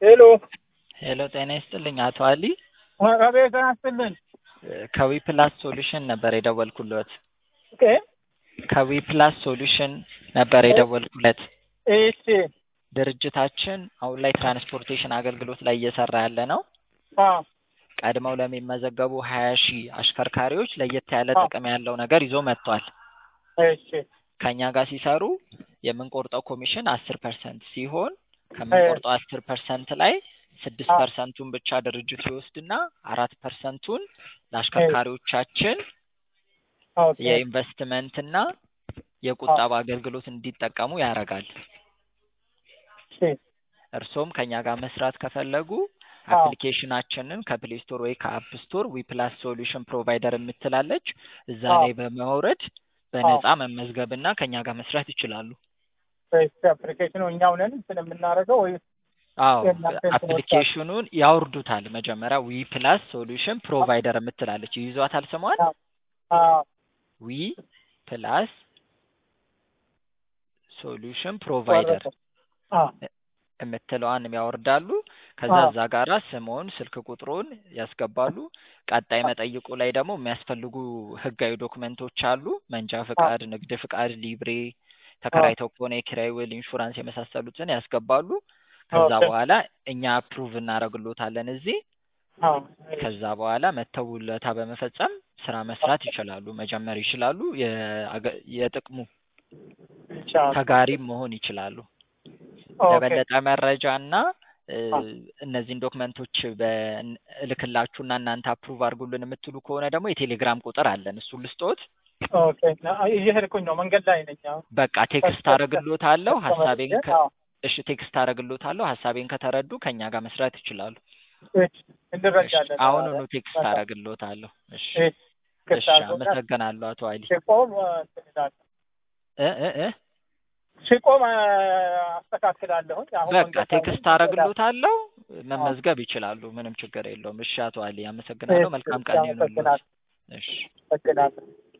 ሄሎ ሄሎ ጤና ይስጥልኝ አቶ አሊ አቤት ያስጥልን ከዊ ፕላስ ሶሉሽን ነበር የደወልኩለት ኦኬ ከዊ ፕላስ ሶሉሽን ነበር የደወልኩለት እሺ ድርጅታችን አሁን ላይ ትራንስፖርቴሽን አገልግሎት ላይ እየሰራ ያለ ነው አ ቀድመው ለሚመዘገቡ ሀያ ሺህ አሽከርካሪዎች ለየት ያለ ጥቅም ያለው ነገር ይዞ መጥቷል እሺ ከእኛ ጋር ሲሰሩ የምንቆርጠው ኮሚሽን አስር ፐርሰንት ሲሆን ከምንቆርጠው አስር ፐርሰንት ላይ ስድስት አ ፐርሰንቱን ብቻ ድርጅቱ ይወስድና አራት ፐርሰንቱን ለአሽከርካሪዎቻችን ኦኬ የኢንቨስትመንትና የቁጠባ አገልግሎት እንዲጠቀሙ ያደርጋል። እሺ እርሶም ከኛ ጋር መስራት ከፈለጉ አ አፕሊኬሽናችንን ከፕሌይ ስቶር ወይ ከአፕ ስቶር ዊፕላስ ሶሉሽን ፕሮቫይደር የምትላለች እዛ አ ላይ በማውረድ አ በነፃ መመዝገብና ከኛ ጋር መስራት ይችላሉ። እሺ አፕሊኬሽኑ እኛው ነን እንትን የምናደርገው ወይ አዎ የእናንተ እንትኖች አሉ? አፕሊኬሽኑን ያወርዱታል። መጀመሪያ ዊ ፕላስ ሶሉሽን ፕሮቫይደር የምትላለች ይይዟታል ስሟን አ አ ዊ ፕላስ ሶሉሽን ፕሮቫይደር ወረደ አ የምትለዋን ያወርዳሉ። ከዛ አ እዛ ጋራ ስምዎን፣ ስልክ ቁጥሮን ያስገባሉ። ቀጣይ አ መጠይቁ ላይ ደግሞ የሚያስፈልጉ ህጋዊ ዶክመንቶች አሉ። መንጃ አ ፍቃድ፣ ንግድ ፍቃድ፣ ሊብሬ፣ አ ተከራይተው ከሆነ የኪራይ ውል፣ ኢንሹራንስ የመሳሰሉትን ያስገባሉ። ከዛ ኦኬ በኋላ እኛ አፕሩቭ እናደርግሎታለን እዚህ። አ ከዛ በኋላ መተው ውለታ በመፈጸም ስራ መስራት ይችላሉ፣ መጀመር ይችላሉ። የአገ- የጥቅሙ ይቻላል ተጋሪም መሆን ይችላሉ። ኦኬ ለበለጠ መረጃ እና እ፣ አ እነዚህን ዶክመንቶች በ- እልክላችሁና እናንተ አፕሩቭ አድርጉልን የምትሉ ከሆነ ደግሞ የቴሌግራም ቁጥር አለን። እሱን ልስጦት። ኦኬ ና- እየሄድኩኝ ነው መንገድ ላይ ነኝ አሁን በቃ ቴክስት አደርግሎታለሁ ሀሳቤን ተመልሼ ከ አዎ እሺ ቴክስት አደርግሎታለሁ ሀሳቤን ከተረዱ ከኛ ጋር መስራት ይችላሉ። እሺ እሺ እንረዳለን አሁኑኑ ማለት ቴክስት በቃ አደርግሎታለሁ። እሺ እሺ ክፍት እሺ አድርጎና አመሰግናለሁ አቶ አሊ ሲቆም እንትን እላለሁ እ እ እ ሲቆም አ፣ አስተካክላለሁኝ አሁን በቃ መንገድ ላይ ነኝ ቴክስት እሄዳለሁ አደርግሎታለሁ አዎ መመዝገብ ይችላሉ። ምንም ችግር የለውም። እሺ አቶ አሊ አመሰግናለሁ። እሺ መልካም እሺ ቀን ይሁንልዎት። አመሰግናለሁ እሺ አመሰግናለሁ